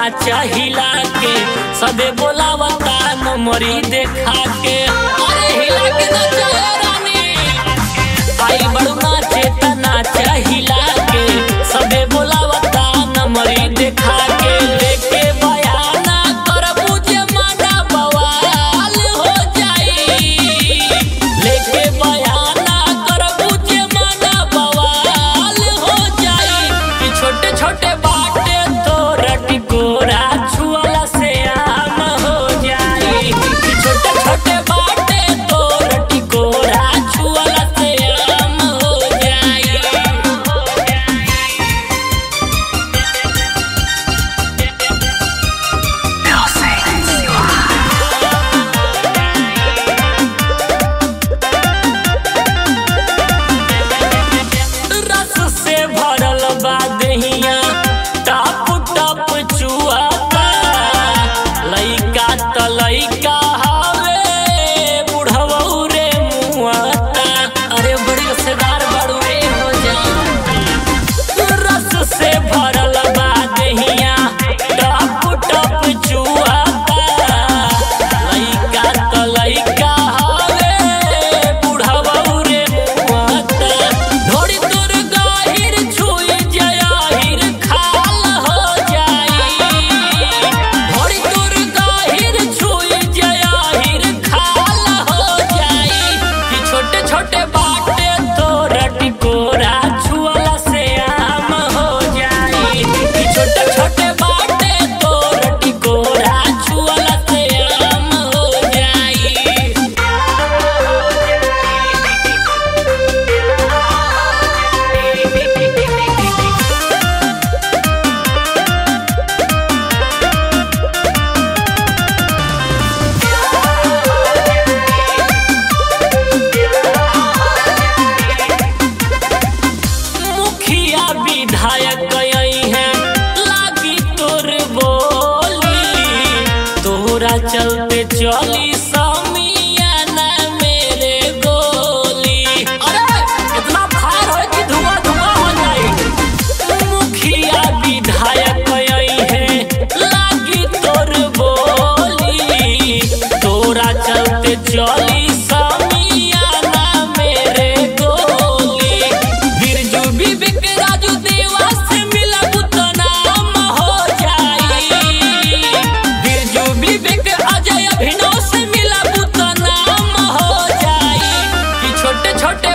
नाच हिला के सबे बोलावता नमरी देखा के अरे हिला के नाच रानी आई बड़ू नाचे त नाच हिला के सबे बोलावता नमरी देखा के लेके बयाना करबू जे माना बवाल हो जाई लेके बयाना करबू जे माना बवाल हो जाई कि छोटे छोटे बाटे तोर टिकोरा छुअला से आम हो जाई कि छोटे छोटे बाटे तोर टिकोरा छुअला से आम हो जाई रस से भरल बा दहिया टप टप चुआता लइका त लइका हवे बुढ़ऊ रे मुआता अरे बड़ी रसेदार बड़ू रे हो जा रस से भरल बा दहिया टप टप चुआता लइका त लइका हवे बुढ़ऊ रे मुआता ढोड़ी तोर गाहिर छुई जयाहिर खाल हो जाई ढोड़ी तोर गाहिर छुई जयाहिर खाल हो जाई कि छोटे छोटे बाटे तोर टिकोरा छुअला से आम हो जाई कि छोटे छोटे बाटे तोर टिकोरा छुअला से आम हो जाई मुखिया विधायक आई है लागी तोर बोली तोरा चलते चली समियाना मेरे गोली अरे इतना फायर हो कि धुआं धुआं हो जाए मुखिया विधायक आई है लागी तोर बोली तोरा चलते चली समियाना मेरे गोली बिरजू विवेक राजू देवा से मिलब तो नाम हो जाई बिरजू विवेक अजय अभिनव से मिलब तो नाम हो जाई कि छोटे छोटे